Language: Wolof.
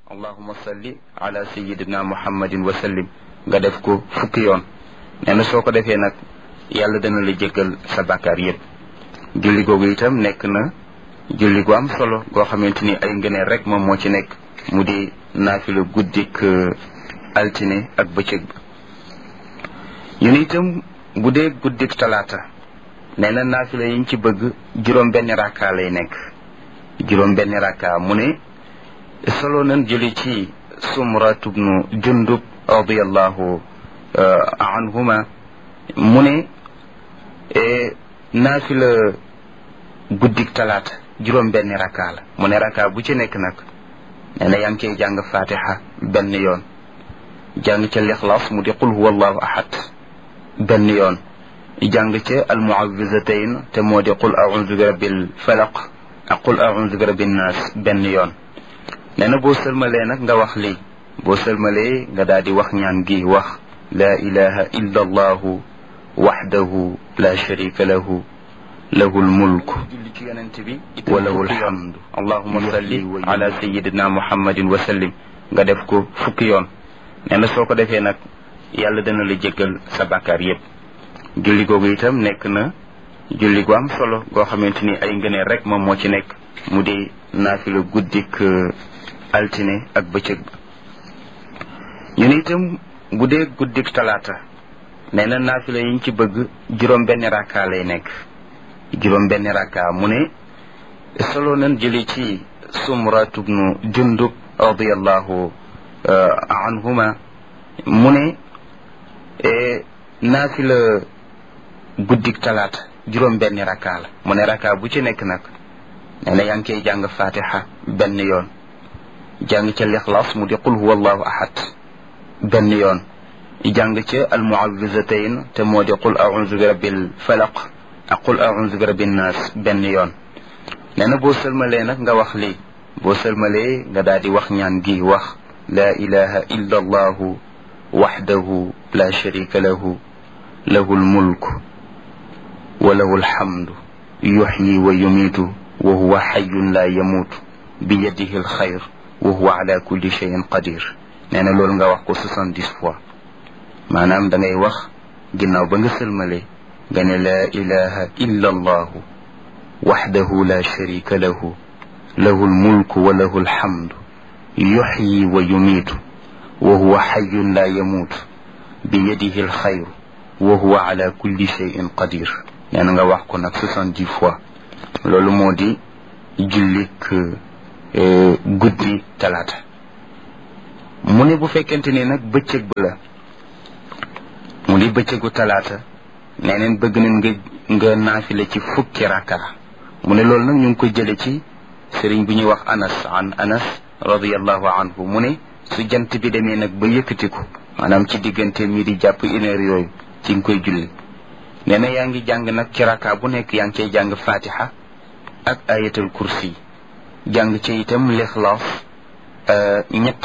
allahuma salli ala sayidina muhammadin wa sallim nga def ko fukki yoon nee na soo ko defee nag yàlla dana la jéggal sa bàkkaar yépp julli googu itam nekk na julli gu am solo goo xamante ni ay ngëneel rek moom moo ci nekk mu di naafila guddik altine ak bëccëg bi ñu ne itam bu dee guddik talaata nee na naafila yiñ ci bëgg juróom benn rakka lay nekk juróom benn rakka mu ne solo nañ jëli ci sumratu bnu jundub radiallahu anhuma mu ne naafila guddik talaata juróom benn rakka la mu ne rakka bu ci nekk nag nee na yaa ngi koy jàng fatiha benn yoon jàng ca lixlaas mu di qul huwa allahu ahad benn yoon jàng ca almuawizatayn te moo di qul audu bi rabbil falaq ak qul audu bi rabbin nas benn yoon nee na boo sëlmalee nag nga wax lii boo sëlmalee nga daal di wax ñaan gi wax laa ilaha illa allahu waxdahu la sharika lahu lahu lmulk wa lahu lhamdu allahuma salli ala sayidina muhammadin wa sallim nga def ko fukki yoon nee na soo ko defee nag yàlla dana la jéggal sa bàkkaar yépp julli googu itam nekk na julli gu am solo goo xamante ni ay ngëneel rek moom moo ci nekk mu di naafila guddik altine ak bëccëg ba ñu ne itam bu dee guddik talaata nee na naafila yiñ ci bëgg juróom benn rakka lay nekk juróom benn rakka mu ne solo nañ jëli ci sumratu bnu jundub radiallahu anhuma mu ne naafila guddik talaata juróom benn rakka la mu ne rakka bu ci nekk nag nee na yaa ngi koy jàng fatiha benn yoon jàng ca lixlaas mu di qul huwa allahu ahad benn yoon jàng ca almuawizatayn te moo di qul audu bi rabbil falaq ak qul audu bi rabbin nas benn yoon nee na boo sëlmalee nag nga wax lii boo sëlmalee nga daal di wax ñaan gi wax laa ilaha illa allahu waxdahu la sharika lahu lahu lmulk wa lahu alhamdu yuxyi wa yumiitu wa huwa xayun la yamuutu bi yadihi alxayr wa huwa ala kulli cheyin qadir nee na loolu nga wax ko soixante-dix fois maanaam da ngay wax ginnaaw ba nga sëlmale nga ne laa ilaha illa allahu waxdahu la sharika lahu lahu almulku wa lahu alhamdu yuxyi wa yumiitu wa huwa xayun la yamuutu bi yadihi alxayr wa huwa ala kulli cheyin qadir nee na nga wax ko nag soixante-dix fois loolu moo di jullik guddi talaata mu ne bu fekkente ni nag bëccëg ba la mu di bëccëgu talaata nee neen bëgg nañ nga nga naafile ci fukki rakka mu ne loolu nag ñu ngi ko jële ci sëriñ bu ñuy wax anas an anas radiallahu anhu mu ne su jant bi demee nag ba yëkkatiku maanaam ci diggante mi di jàpp une heure yooyu ci nga koy julli nee na yaa ngi jàng nag ci rakka bu nekk yaa ngi cay jàng fatiha ak ayatul kursi jàng ci itam lixlaas ñett